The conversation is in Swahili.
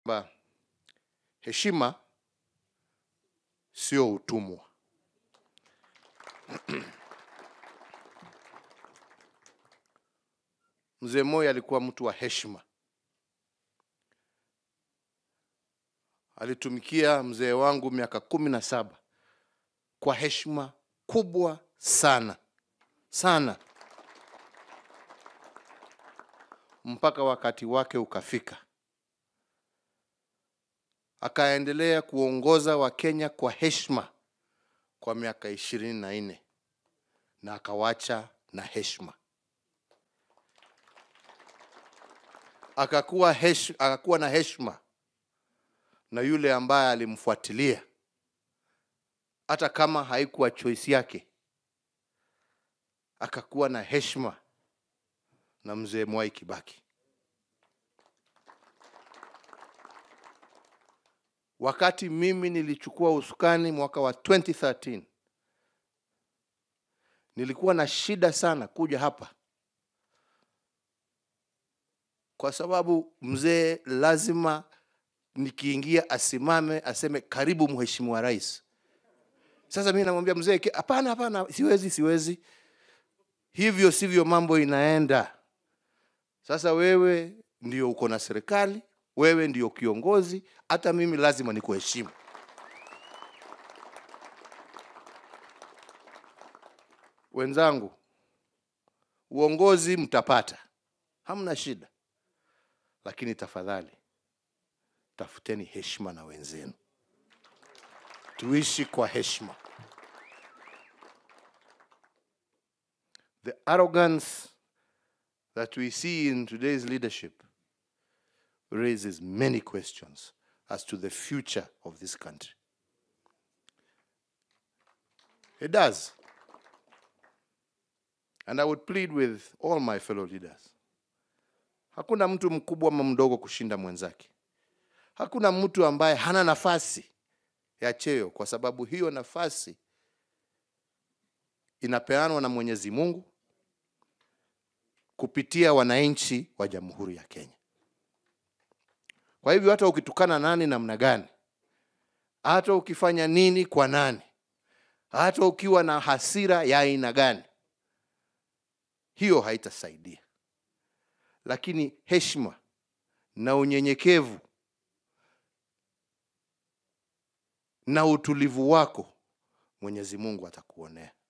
kwamba heshima sio utumwa. Mzee Moi alikuwa mtu wa heshima. Alitumikia mzee wangu miaka kumi na saba kwa heshima kubwa sana sana, mpaka wakati wake ukafika, akaendelea kuongoza Wakenya kwa heshima kwa miaka ishirini na nne na akawacha na heshima. Akakuwa, hesh, akakuwa na heshima na yule ambaye alimfuatilia hata kama haikuwa choice yake, akakuwa na heshima na mzee Mwai Kibaki. Wakati mimi nilichukua usukani mwaka wa 2013 nilikuwa na shida sana kuja hapa, kwa sababu mzee lazima nikiingia asimame aseme karibu mheshimiwa rais. Sasa mimi namwambia mzee, hapana, hapana, siwezi, siwezi. Hivyo sivyo mambo inaenda. Sasa wewe ndio uko na serikali, wewe ndio kiongozi, hata mimi lazima nikuheshimu. Wenzangu, uongozi mtapata, hamna shida, lakini tafadhali tafuteni heshima na wenzenu, tuishi kwa heshima. The arrogance that we see in today's leadership raises many questions as to the future of this country. It does. And I would plead with all my fellow leaders. Hakuna mtu mkubwa ama mdogo kushinda mwenzake. Hakuna mtu ambaye hana nafasi ya cheo, kwa sababu hiyo nafasi inapeanwa na Mwenyezi Mungu kupitia wananchi wa Jamhuri ya Kenya. Kwa hivyo hata ukitukana nani namna gani, hata ukifanya nini kwa nani, hata ukiwa na hasira ya aina gani, hiyo haitasaidia. Lakini heshima na unyenyekevu na utulivu wako Mwenyezi Mungu atakuonea.